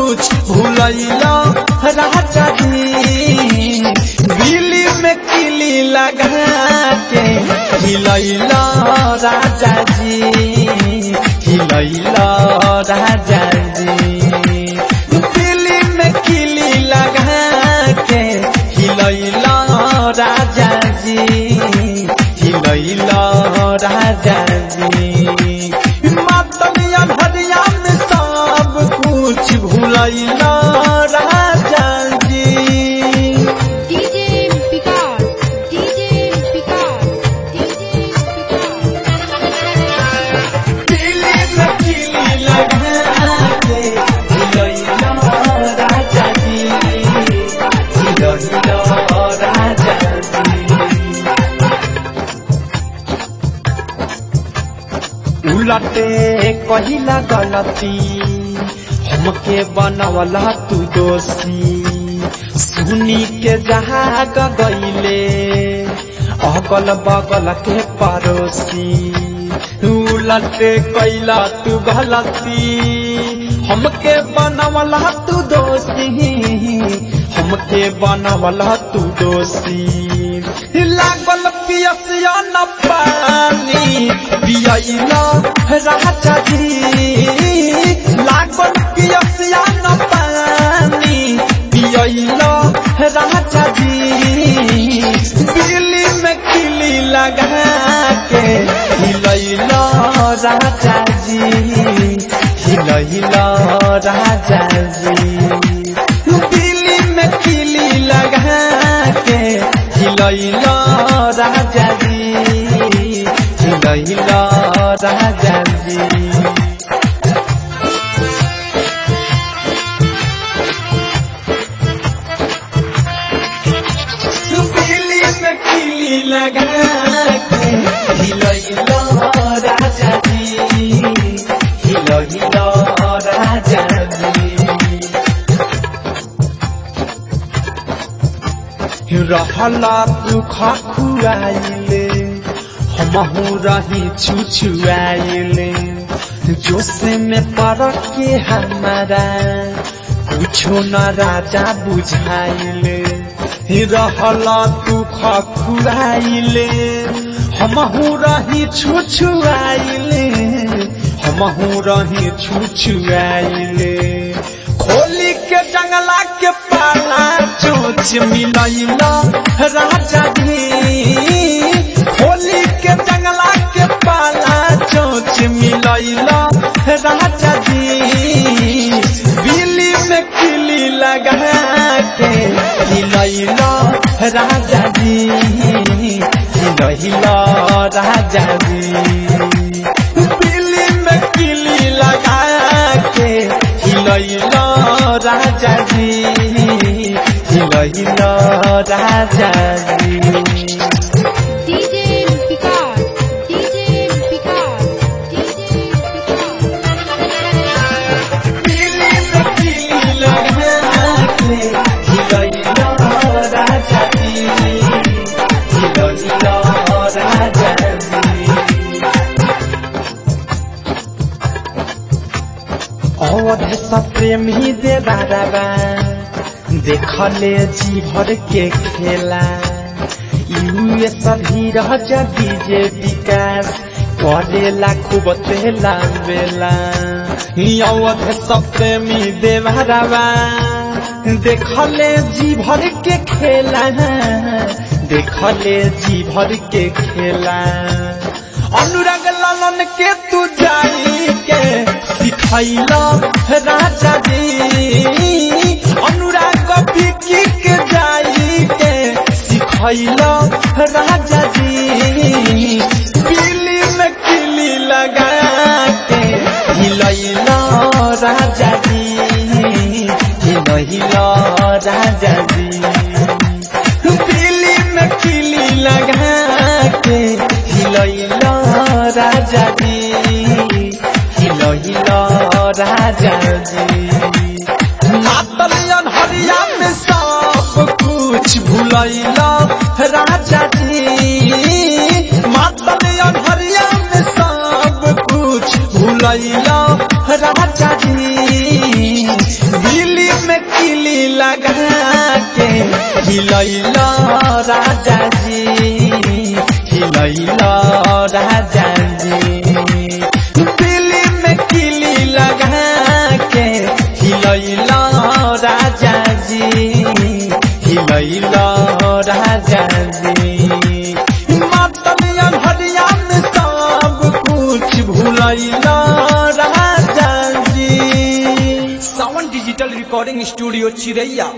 कुछ भूलैला राजा जी दिल्ली में किली लगा के हिलैला राजा जी हिलैला राजा जी दिल्ली में किली लगा के हिलैला राजा जी हिलैला राजा जी मातलिया भरिया में सब कुछ भूलैला राजा जी DJ Picard, DJ Picard, DJ Picard. Delhi में किली लगा के हिलैला राजा जी हिलैला राजा जी उलटे कहिला गलती हमके बनवला तू दोषी सुनी के जहाँ गईले अगल बगल के पड़ोसी उलटे कैला तू गलती हमके बनवला तू दोषी हमके बनवला तू दोषी लागल पियसिया न पानी पियला राजा जी लागल पियसिया न पानी पियला राजा जी दिल्ली में किली लगा के हिलैला राजा जी हिलैला राजा जी दिल्ली में किली लगा के हिलैला राजा जी हिलैला राजा जी दिल्ली में किली लगा के हिलैला राजा जी हिलैला राजा जी रहला तू खुआइले हमहू रही छुछुआइले जोश में पड़ के हमारा कुछो न राजा बुझाइले रहला तू खुआइले हमहू रही छुछुआइले हमहू रही छुछुआइले खोली के जंगला के पाला चोच मिलैला राजा जी खोली के जंगला के पाला चोच मिलैला राजा जी बिल्ली में किली लगा के हिलैला राजा जी हिलैला राजा जी दिल्ली में किली लगा के हिलैला राजा जी हिलैला राजा जी DJ Picard, DJ Picard, DJ Picard. Delhi में किली लगा के हिलैला राजा जी हिलैला राजा जी अवध प्रेमी दे बाबा देखले जी भर के खेला यूए सभी रह डीजे विकास करेला खूब तेला बेला अवध प्रेमी दे बाबा देखले जी भर के खेला देखले जी भर के खेला अनुराग लालन के तू जाई के सिखैला राजा जी अनुराग बिकी के जाई के सिखैला राजा जी पीली में किली लगा के हिलैला राजा जी हिलैला राजा जी दिल्ली में किली लगा के हिलैला राजा जी हिलैला राजा जी मातलियन हरिया में सब कुछ भूलैला राजा जी मातलियन हरिया में सब कुछ भूलैला राजा जी लगा के हिलैल राजा जी हिलैल राजा जी दिल्ली में किली लगा के हिलैल राजा जी हिलैल राजा जी मतलियन हरिया में सब कुछ भूलैल राजा जी सावन डिजिटल रिकॉर्डिंग स्टूडियो चिरैया